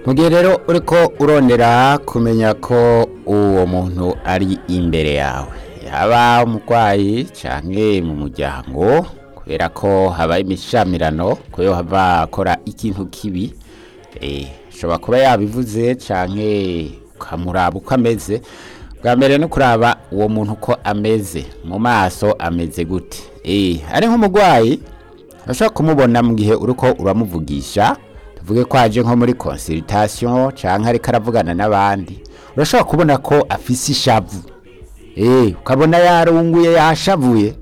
mu gihe rero uriko urondera kumenya ko uwo muntu ari imbere yawe yaba umurwayi canke mu muryango kubera ko haba imishamirano ko hava akora ikintu kibi eh, ashobora kuba yabivuze canke ukamuraba uko ameze bwa mbere no kuraba uwo muntu uko ameze mu maso ameze gute eh, ari nk'umurwayi urashobora kumubona mu gihe uriko uramuvugisha tuvuge ko aje nko muri consultation canke ariko aravugana n'abandi urashobora kubona ko afise ishavu eh ukabona yarunguye yashavuye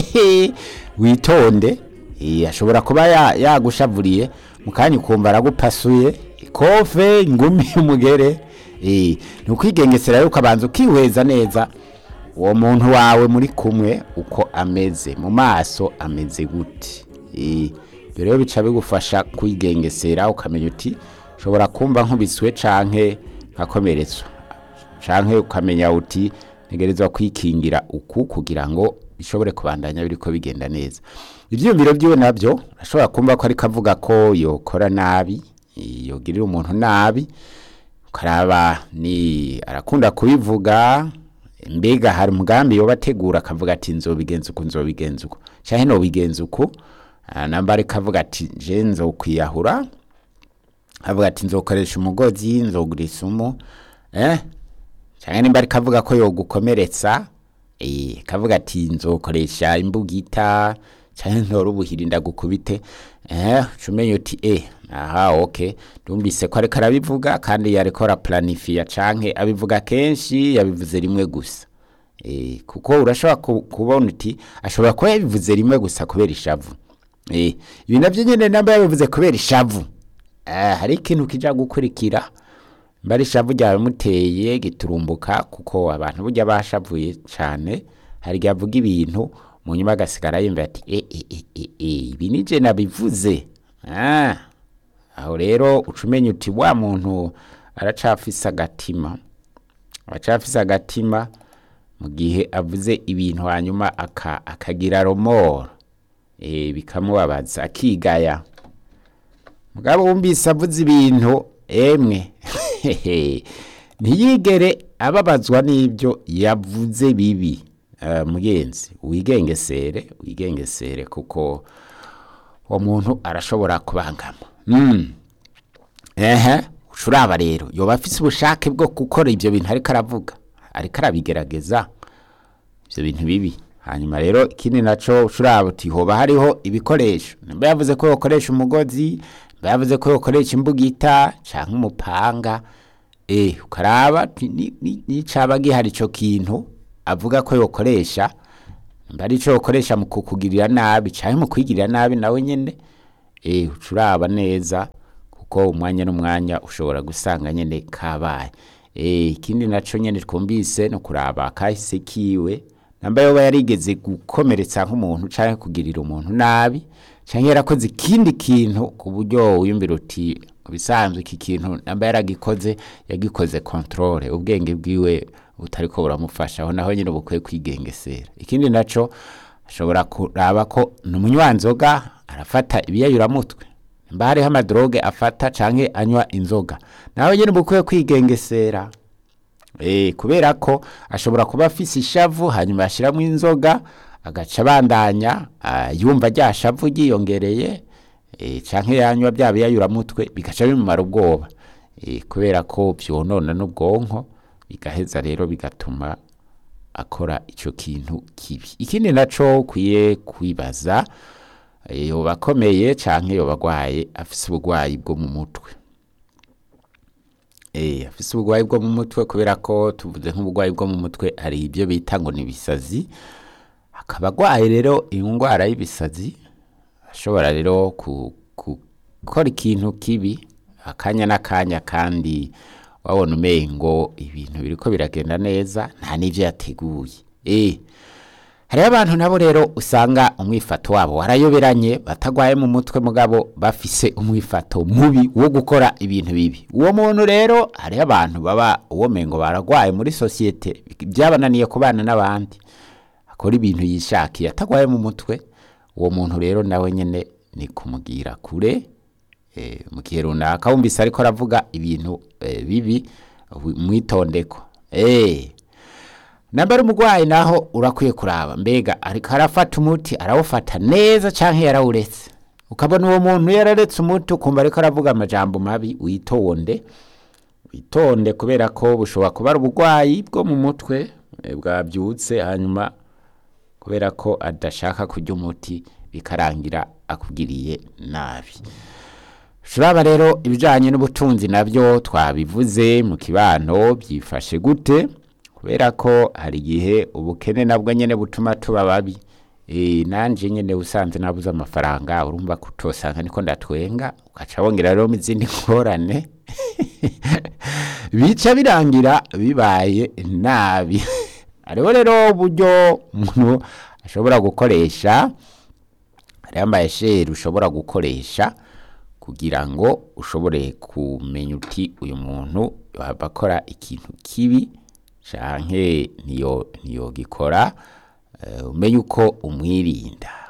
witonde eh ashobora kuba ya- yagushavuriye mu kanya ukumva aragupasuye ikofe ingumi umugere eh ni ukwigengesera yuko abanza ukihweza neza uwo muntu wawe muri kumwe uko ameze mu maso ameze gute Eh, ibyo rero bica bigufasha kwigengesera ukamenya uti ushobora kumva nkubiswe canke nkakomeretswa canke ukamenya uti ntegerezwa kwikingira uku kugira ngo bishobore kubandanya biriko bigenda neza ivyiyumviro vyiwe navyo urashobora kumva ko ariko avuga ko yokora nabi eh, yogirira umuntu nabi ukaraba ni arakunda kubivuga mbega hari umugambi yoba ategura akavuga ati nzobigenza uku nzobigenza uku canke nobigenza uku Ah, namba ariko avuga ati je nzokwiyahura avuga ati nzokoresha umugozi nzogura isumu eh canke nimba ariko avuga ko yogukomeretsa eh kavuga ati nzokoresha imbugita canke ntora ubuhiri ndagukubite eh cumenya uti eh aha okay ndumvise ko ariko arabivuga kandi yariko araplanifia canke abivuga kenshi yabivuze rimwe gusa eh kuko urashobora ku- kubona uti ashobora kuba yabivuze rimwe gusa kubera ishavu eh ibi navyo nyene namba yabivuze kubera ishavu eh hari ikintu kija gukurikira mbari ishavu ryawe muteye giturumbuka kuko abantu burya bashavuye cane hari igihe avuga ibintu mu nyuma agasigara yumva ati e, e, e, e, e, ibi nije nabivuze ah, aho rero uca umenya uti wa muntu aracafise agatima aracafise agatima mu gihe avuze ibintu hanyuma aka, akagira romoro e, bikamubabaza akigaya mugabo wumvise avuze ibintu emwe ntiyigere ababazwa n'ibyo yavuze bibi Eh, mugenzi wigengesere wigengesere kuko uwo muntu arashobora kubangama mm. ehe ucuraba rero yoba afise ubushake bwo gukora ivyo bintu ariko aravuga ariko arabigerageza ivyo bintu bibi hanyuma rero ikindi naco ucuraba uti hoba hariho ibikoresho nimba yavuze ko yokoresha umugozi nimba yavuze ko yokoresha imbugita canke umupanga eh ukaraba uti ni- ni- nicaba gihari ico kintu avuga ko yokoresha nimba ari ico yokoresha mu kukugirira nabi canke mu kwigirira nabi nawe nyene eh ucuraba neza kuko umwanya n'umwanya ushobora gusanga nyene kabaye eh ikindi naco nyene twumvise no kuraba kahise kiwe namba yoba yarigeze gukomeretsa nk'umuntu canke kugirira umuntu nabi canke yarakoze ikindi kintu ku buryo wiyumvira uti bisanzwe iki kintu namba yaragikoze yagikoze controle ubwenge bwiwe butariko buramufasha aho naho nyine bukwiye kwigengesera ikindi naco ashobora kuraba ko ni umunywanzoga arafata ibiyayuramutwe mba hariho amadroge afata canke anywa inzoga nawe nyene bukwiye kwigengesera Eh, kubera ko ashobora kuba afise ishavu hanyuma yashiramwo inzoga agaca abandanya ah, yumva rya shavu ryiyongereye eh, canke yanywa bya biyayuramutwe bigaca bimumara ubwoba eh, kubera ko vyonona n'ubwonko bigaheza rero bigatuma akora ico kintu kibi ikindi naco ukwiye kwibaza eh, yoba akomeye canke yoba agwaye afise ubugwayi bwo mu mutwe Eh, afise ubugwayi bwo mu mutwe kubera ko tuvuze nk'ubugwayi bwo mu mutwe hari ibyo bita ngo ni ibisazi akaba agwaye rero indwara y'ibisazi ashobora rero ku- ku- gukora ikintu kibi akanya n'akanya kandi wabona umengo ibintu biriko biragenda neza nta n'ivyo yateguye eh hariho abantu nabo rero usanga umwifato wabo warayoberanye batagwaye mu mutwe mugabo bafise umwifato mubi wo gukora ibintu bibi uwo muntu rero hariho abantu baba uwo mengo baragwaye muri sosiyete byabananiye kubana n'abandi akora ibintu yishakiye atagwaye mu mutwe uwo muntu rero nawe nyene ni kumugira kure eh, mu gihe runaka wumvise ariko aravuga ibintu eh, bibi wi- mwitondeko eh nambara umurwayi naho urakwiye kuraba mbega ariko arafata umuti arawufata neza canke yarawuretse ukabona uwo muntu yararetse umuti ukumva ariko aravuga amajambo mabi witonde witonde kubera ko bushobora kuba ari uburwayi bwo mu mutwe eh, bwabyutse hanyuma kubera ko adashaka kurya umuti bikarangira akugiriye nabi turaba rero ibijyanye n'ubutunzi nabyo twabivuze mu kibano byifashe gute kubera ko hari igihe ubukene nabwo nyine butuma tuba babi Eh, nanje nyine usanze nabuze amafaranga urumva ko utosanga niko ndatwenga ugaca wongera rero mu izindi ngorane bica birangira bibaye nabi hariho rero uburyo umuntu ashobora gukoresha hariho amayesheri ushobora gukoresha kugira ngo ushobore kumenya uti uyu muntu yohava akora ikintu kibi canke ntiyo ntiyogikora eh, umenye uko umwirinda